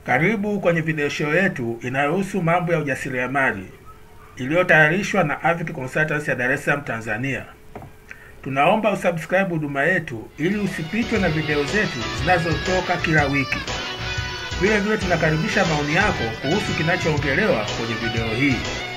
Karibu kwenye video show yetu inayohusu mambo ya ujasiriamali iliyotayarishwa na Avic Consultants ya Dar es Salaam, Tanzania. Tunaomba usubscribe huduma yetu ili usipitwe na video zetu zinazotoka kila wiki. Vile vile tunakaribisha maoni yako kuhusu kinachoongelewa kwenye video hii.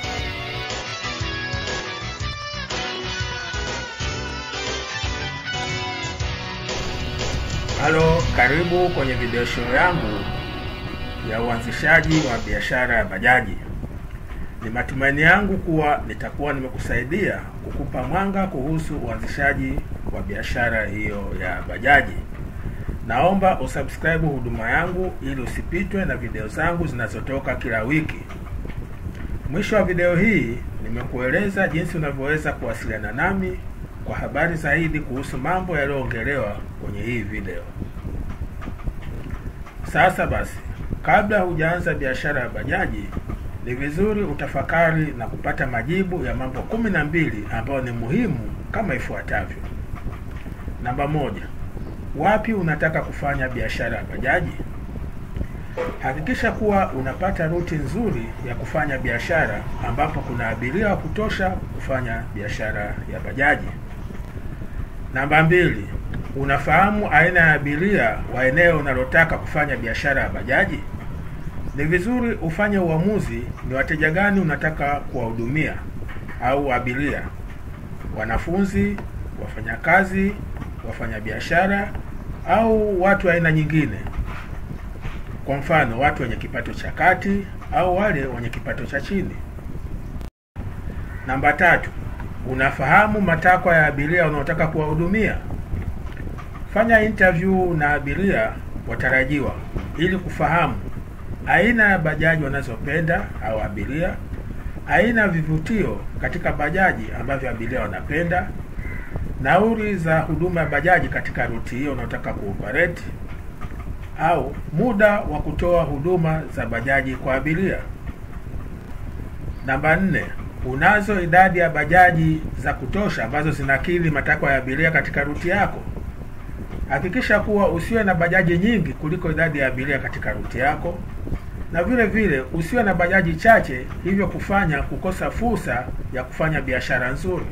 Halo, karibu kwenye video show yangu ya uanzishaji wa biashara ya bajaji. Ni matumaini yangu kuwa nitakuwa nimekusaidia kukupa mwanga kuhusu uanzishaji wa biashara hiyo ya bajaji. Naomba usubscribe huduma yangu ili usipitwe na video zangu zinazotoka kila wiki. Mwisho wa video hii nimekueleza jinsi unavyoweza kuwasiliana nami kwa habari zaidi kuhusu mambo yaliyoongelewa kwenye hii video. Sasa basi, kabla hujaanza biashara ya bajaji, ni vizuri utafakari na kupata majibu ya mambo kumi na mbili ambayo ni muhimu kama ifuatavyo. Namba moja, wapi unataka kufanya biashara ya bajaji? Hakikisha kuwa unapata ruti nzuri ya kufanya biashara ambapo kuna abiria wa kutosha kufanya biashara ya bajaji. Namba mbili, unafahamu aina ya abiria wa eneo unalotaka kufanya biashara ya bajaji? Ni vizuri ufanye uamuzi ni wateja gani unataka kuwahudumia au abiria: wanafunzi, wafanyakazi, wafanyabiashara au watu wa aina nyingine. Kwa mfano, watu wenye kipato cha kati au wale wenye kipato cha chini. Namba tatu, unafahamu matakwa ya abiria unaotaka kuwahudumia? Fanya interview na abiria watarajiwa ili kufahamu aina ya bajaji wanazopenda au abiria, aina ya vivutio katika bajaji ambavyo abiria wanapenda, nauli za huduma ya bajaji katika ruti hiyo unaotaka kuoperate, au muda wa kutoa huduma za bajaji kwa abiria. Namba nne, unazo idadi ya bajaji za kutosha ambazo zinakidhi matakwa ya abiria katika ruti yako? Hakikisha kuwa usiwe na bajaji nyingi kuliko idadi ya abiria katika ruti yako, na vile vile usiwe na bajaji chache, hivyo kufanya kukosa fursa ya kufanya biashara nzuri.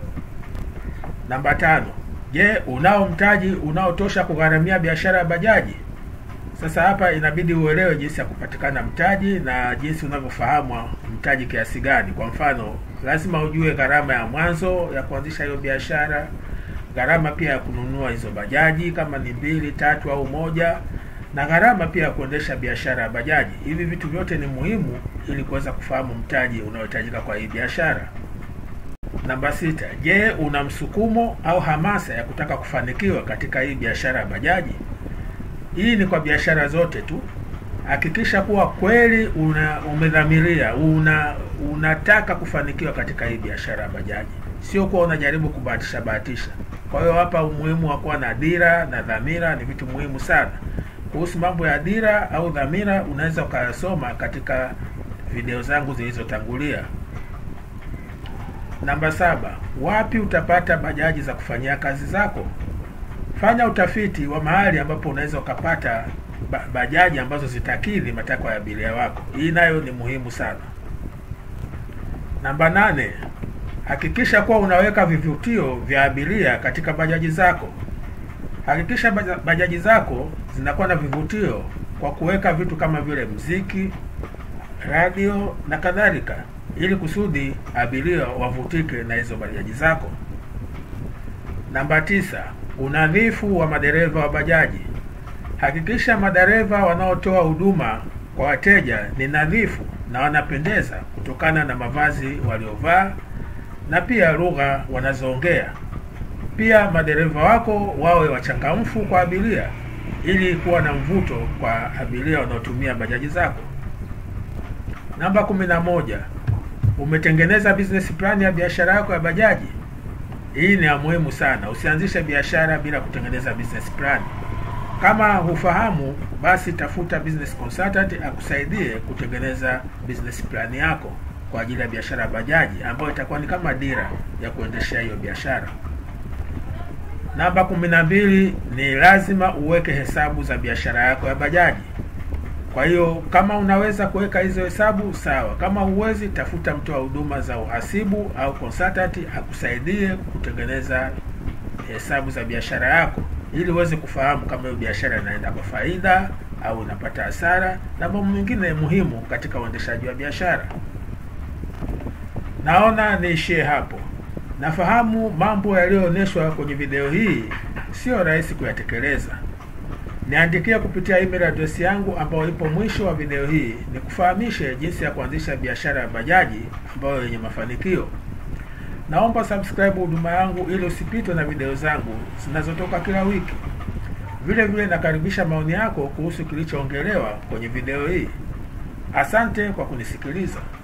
Namba tano, je, unao mtaji unaotosha kugharamia biashara ya bajaji? Sasa hapa inabidi uelewe jinsi ya kupatikana mtaji na jinsi unavyofahamu mtaji kiasi gani. Kwa mfano, lazima ujue gharama ya mwanzo ya kuanzisha hiyo biashara, gharama pia ya kununua hizo bajaji kama ni mbili, tatu au moja, na gharama pia ya kuendesha biashara ya bajaji. Hivi vitu vyote ni muhimu ili kuweza kufahamu mtaji unaohitajika kwa hii biashara. Namba sita, je, una msukumo au hamasa ya kutaka kufanikiwa katika hii biashara ya bajaji? Hii ni kwa biashara zote tu. Hakikisha kuwa kweli una umedhamiria, una unataka kufanikiwa katika hii biashara ya bajaji, sio kuwa unajaribu kubahatisha bahatisha. Kwa hiyo hapa umuhimu wa kuwa na dira na dhamira ni vitu muhimu sana. Kuhusu mambo ya dira au dhamira, unaweza ukayasoma katika video zangu zilizotangulia. Namba saba, wapi utapata bajaji za kufanyia kazi zako? Fanya utafiti wa mahali ambapo unaweza ukapata bajaji ambazo zitakidhi matakwa ya abiria wako. Hii nayo ni muhimu sana. Namba nane, hakikisha kuwa unaweka vivutio vya abiria katika bajaji zako. Hakikisha bajaji zako zinakuwa na vivutio kwa kuweka vitu kama vile mziki, radio na kadhalika, ili kusudi abiria wavutike na hizo bajaji zako. Namba tisa, unadhifu wa madereva wa bajaji. Hakikisha madereva wanaotoa huduma kwa wateja ni nadhifu na wanapendeza kutokana na mavazi waliovaa na pia lugha wanazoongea. Pia madereva wako wawe wachangamfu kwa abiria ili kuwa na mvuto kwa abiria wanaotumia bajaji zako. Namba kumi na moja, umetengeneza business plan ya biashara yako ya bajaji? Hii ni ya muhimu sana. Usianzishe biashara bila kutengeneza business plan. Kama hufahamu, basi tafuta business consultant akusaidie kutengeneza business plan yako kwa ajili ya biashara ya bajaji, ambayo itakuwa ni kama dira ya kuendeshea hiyo biashara. Namba kumi na mbili ni lazima uweke hesabu za biashara yako ya bajaji. Kwa hiyo kama unaweza kuweka hizo hesabu sawa, kama huwezi, tafuta mtoa huduma za uhasibu au consultant akusaidie kutengeneza hesabu za biashara yako, ili uweze kufahamu kama hiyo biashara inaenda kwa faida au inapata hasara na mambo mengine muhimu katika uendeshaji wa biashara. Naona niishie hapo. Nafahamu mambo yaliyoonyeshwa kwenye video hii sio rahisi kuyatekeleza. Niandikia kupitia email address yangu ambayo ipo mwisho wa video hii, nikufahamishe jinsi ya kuanzisha biashara ya bajaji ambayo yenye mafanikio. Naomba subscribe huduma yangu ili usipitwe na video zangu zinazotoka kila wiki. Vile vile nakaribisha maoni yako kuhusu kilichoongelewa kwenye video hii. Asante kwa kunisikiliza.